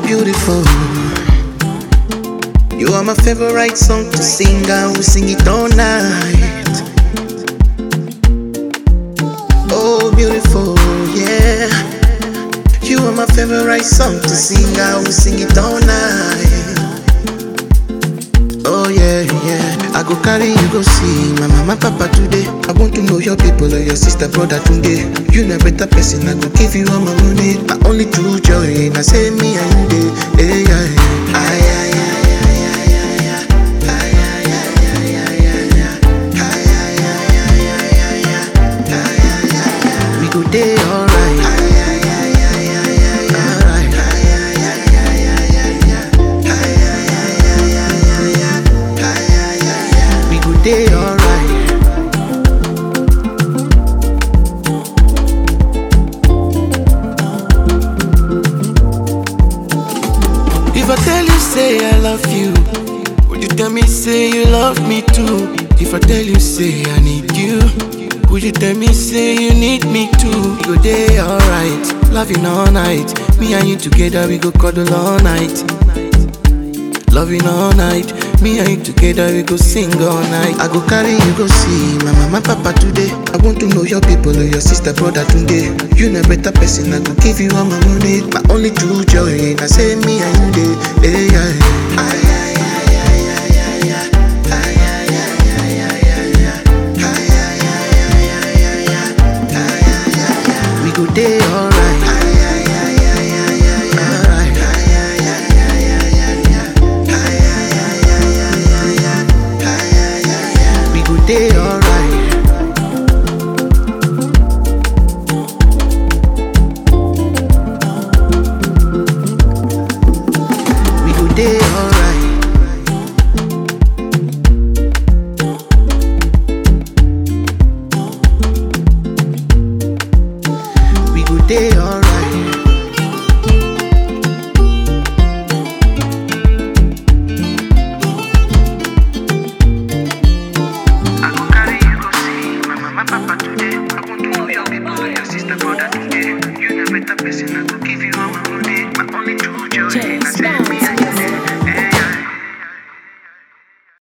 beautiful. You are my favorite song to sing, I will sing it all night. Oh, beautiful, yeah. You are my favorite song to sing, I will sing it all night. Oh, yeah, yeah. I go carry you go see my mama, papa today. I want to know your people or your sister, brother today. You know better person, I go give you all my money. My only true joy, I say me and you, hey, yeah, yeah. Ay, ay, ay, ay, ay, ay, ay. Ay, ay, ay, ay, ay, ay, ay. Ay, ay, ay, ay, ay, ay, ay. Ay, ay, ay, ay. We go day alright. Ay, ay, ay, ay, ay, ay, ay. Alright. Ay, ay, ay, ay, ay, ay, ay. Ay, ay, ay, ay, ay, ay, ay. Ay, ay, ay, ay. We go day alright. If I tell you say I love you, would you tell me say you love me too? If I tell you say I need you, would you tell me say you need me too? You go day alright, loving all night. Me and you together we go cuddle all night. Loving all night, me and you together we go sing all night. I go carry you go see my mama, papa today. I want to know your people or your sister, brother today. You know better person, I go give you all my money. My only true joy, I say me and you day. Hey, yeah, yeah. Ay, ay, ay, ay, ay, ay, ay. Ay, ay, ay, ay, ay, ay, ay. Ay, ay, ay, ay, ay, ay, ay. Ay, ay, ay, ay. We go day alright. Ay, ay, ay, ay, ay, ay, ay. Alright. Ay, ay, ay, ay, ay, ay, ay. Ay, ay, ay, ay, ay, ay, ay. Ay, ay, ay, ay. We go day alright. We go day alright. We go day alright.